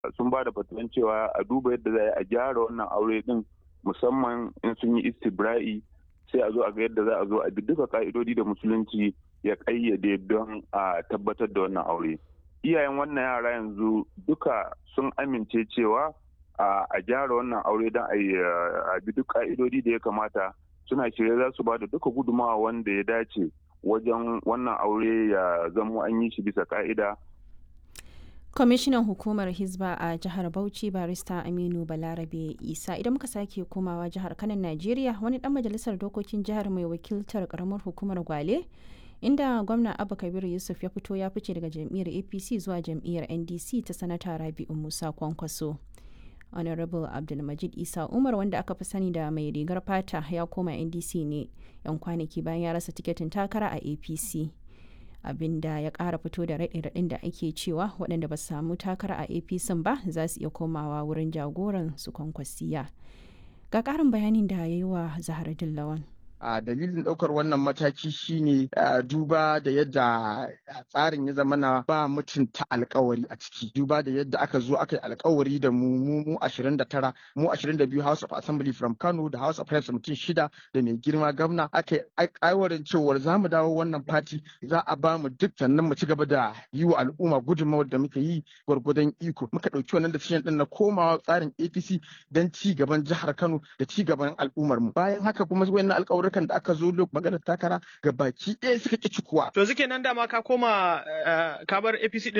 sun ba da fatuwan cewa a duba yadda za a gyara wannan aure din musamman in sun yi istibra'i sai a zo a ga yadda za a zo a bi duka ka'idodi da musulunci ya kayyade don a tabbatar da wannan aure iyayen wannan yara yanzu duka sun amince cewa a gyara wannan aure don a bi duk ka'idodi da ya kamata suna shirye za su ba da duka gudumawa wanda ya dace wajen wannan aure ya zamo an yi shi bisa ka'ida kwamishinan hukumar hizba a jihar bauchi barista aminu balarabe isa idan muka sake komawa jihar kanan najeriya wani dan majalisar dokokin jihar mai wakiltar karamar hukumar gwale inda gwamna abba kabiru yusuf ya fito ya fice daga jam'iyyar apc zuwa jam'iyyar ndc ta sanata rabi'u musa kwankwaso honorable abdulmajid isa umar wanda aka fi sani da mai rigar fata ya koma ndc ne yan kwanaki bayan ya rasa tiketin takara a apc abinda ya kara fito da raɗe-raɗin da ake cewa waɗanda ba su samu takara a apc ba za su iya komawa wurin jagoran su kwankwasiya ga ƙarin bayanin da ya yi wa zahara dillawan a dalilin ɗaukar wannan mataki shine duba da yadda tsarin ya zama na ba mutunta alkawari a ciki duba da yadda aka zo aka yi alkawari da mu mu mu 29 mu 22 House of Assembly from Kano da House of Reps mutum shida da mai girma gwamna aka yi aiwarin cewar za mu dawo wannan fati za a ba mu duk sannan mu ci gaba da yi wa al'umma gudunmawar da muka yi gwargwadon iko muka ɗauki wannan decision ɗin na komawa tsarin APC don ci gaban jihar Kano da ci gaban al'ummar mu bayan haka kuma wayannan alƙawarin Amurkan da aka zo maganar takara ga baki ɗaya suka ƙi cikuwa. To suke nan dama ka koma ka bar APC